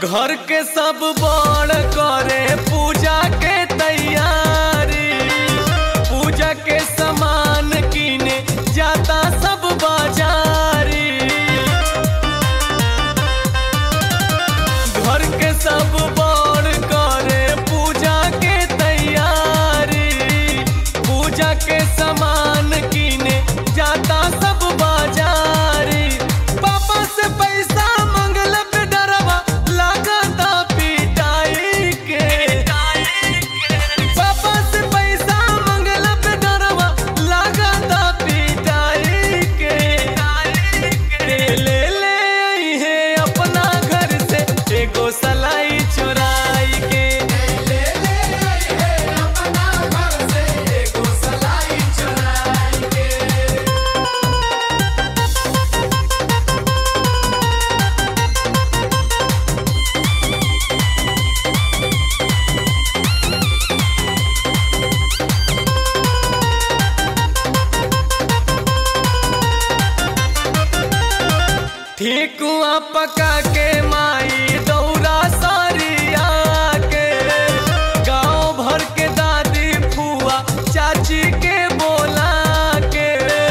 घर के सब बड़ करे पूजा के तैयारी पूजा के सामान किने जाता सब बाजारी घर के सब बड़ करे पूजा के तैयारी पूजा के सामान किने जाता सब बाजारी पापा से पैसा मंगल पे डरवा लागता पिटाई के पापा से पैसा मंगल पे डरवा लागता पिटाई के ले ले आई है अपना घर से एगो सलाई चुराई के ले ले आई है अपना घर से एगो सलाई चुराई के ठेकुआ पका के माई दौरा सारिया के गांव भर के दादी फुआ चाची के बोला के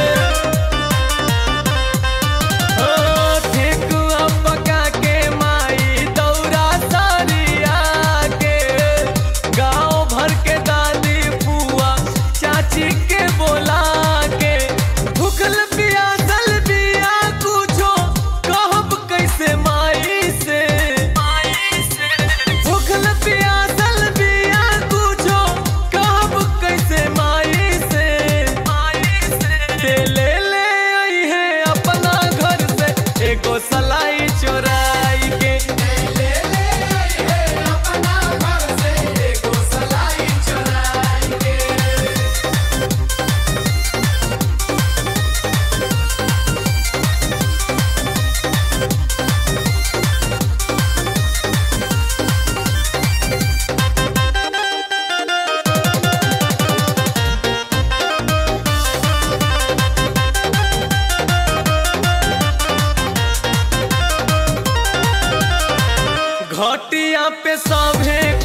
ओ, ठेकुआ पका के माई दौरा सारिया के गांव भर के दादी फुआ चाची के बोला के भूखल पियासल बिया कुछो कहब कैसे माई से भूखल पियासल बिया कुछो कहब कैसे माई से ते ले ले आई है अपना घर से एगो सलाई चोराई के ले ले आई है अपना घर से एगो सलाई चुराई के घटिया पे सभे